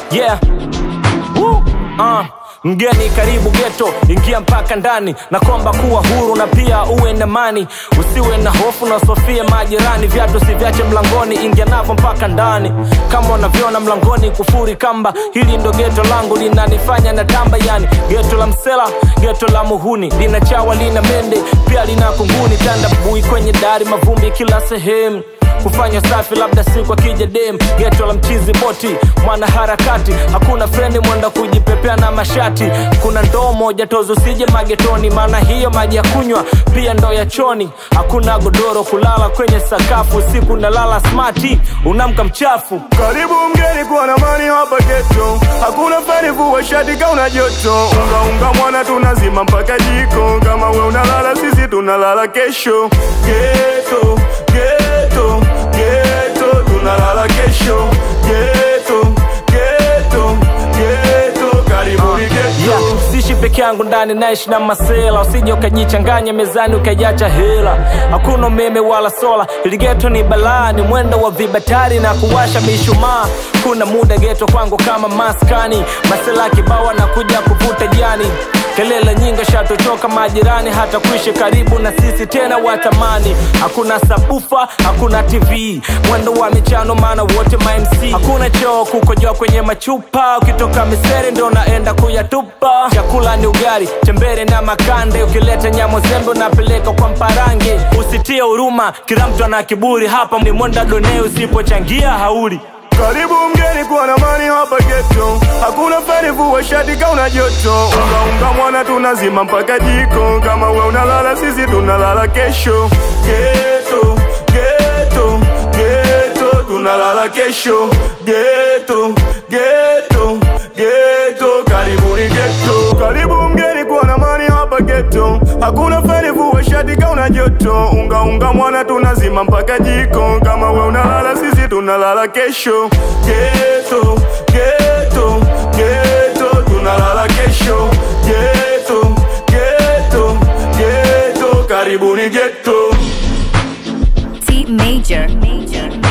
yeah Woo. Uh. Mgeni karibu geto, ingia mpaka ndani na kwamba kuwa huru na pia uwe na mani, usiwe na hofu na sofie majirani, viatu siviache mlangoni, ingia navyo mpaka ndani. Kama unavyoona mlangoni kufuri kamba, hili ndo geto langu linanifanya na tamba, yani geto la msela, geto la muhuni, lina chawa, lina mende, pia lina kunguni, tanda bui kwenye dari, mavumbi kila sehemu kufanya safi labda siku akija dem geto la mchizi boti mwana harakati hakuna frendi mwenda kujipepea na mashati kuna ndoo moja tozo sije magetoni maana hiyo maji ya kunywa pia ndoo ya choni hakuna godoro kulala kwenye sakafu usiku nalala smati unamka mchafu Karibu mgeni kuwa na mani hapa geto, hakuna fani vua shati kauna joto. Unga unga mwana tunazima mpaka jiko, kama we unalala sisi tunalala kesho. Geto geto geto tunalala kesho. Geto geto geto karibuni geto. yeah, sishi peke yangu ndani naishi na masela usije ukajichanganya mezani ukaiacha hela hakuna umeme wala sola ili geto ni balaa ni mwendo wa vibatari na kuwasha mishumaa kuna muda geto kwangu kama maskani masela kibawa na kuja kuvuta jani kelele nyingi shatochoka majirani hata kuishi karibu na sisi tena watamani hakuna sabufa hakuna tv mwendo wa michano maana wote mamc hakuna choo kukojoa kwenye machupa ukitoka miseri ndo naenda kuyatupa chakula ni ugali tembere na makande ukileta nyamo zembe unapeleka kwa mparange usitie huruma kila mtu ana kiburi hapa ni mwenda done usipochangia hauli Karibu mgeni kuwa na mani hapa geto, hakuna fani vua shati kauna joto. Unga unga mwana tunazima mpaka jiko, kama we unalala sisi tunalala kesho. Geto geto geto tunalala kesho. Geto geto geto karibuni geto. Karibu mgeni kuwa na mani hapa geto, hakuna fani vua shati kauna joto. Unga unga mwana tunazima mpaka jiko, kama we unalala sisi tunalala kesho. Geto geto geto tunalala kesho. Geto geto geto karibuni geto. T major. Major.